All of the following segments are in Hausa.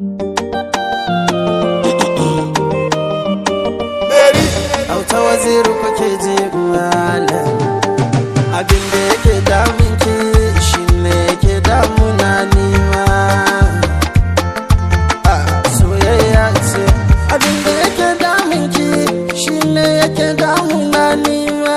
auta waziri kuke je malam abin da yake damun ki shine yake damuna nima soyayya ce abin da yake damun ki shine yake damuna nima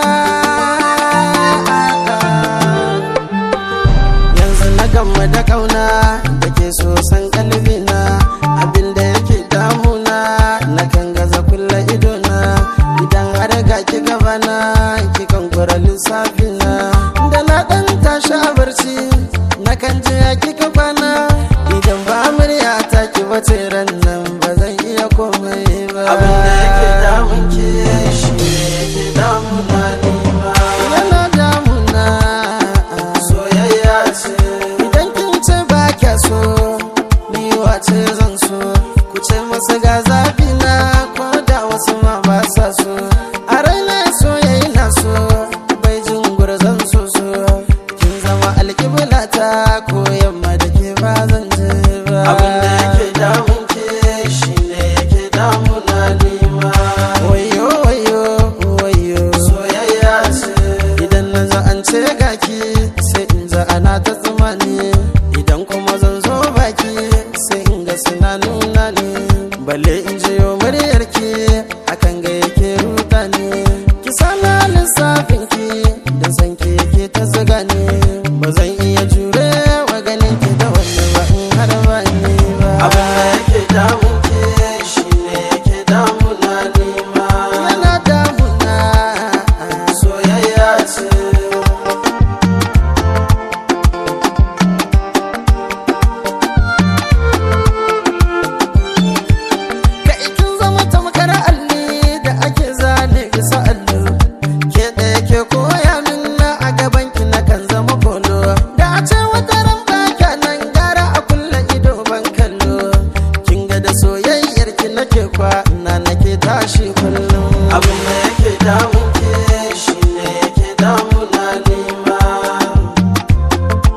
yanzu na gama da kauna da ke so san kalbina abin da yake damuna na kan gaza kulla idona idan har ga ki gabana ki kan kura lissafina da na dan tashi a barci na kan je ya kika kwana idan ba murya ta ki bace ran nan ba zan iya komai ba abin da yake damun ki shi ne yake damuna ni ma yana damuna soyayya ce idan kin ce ba kya so ni wace zan so ku ce masa ga zafi na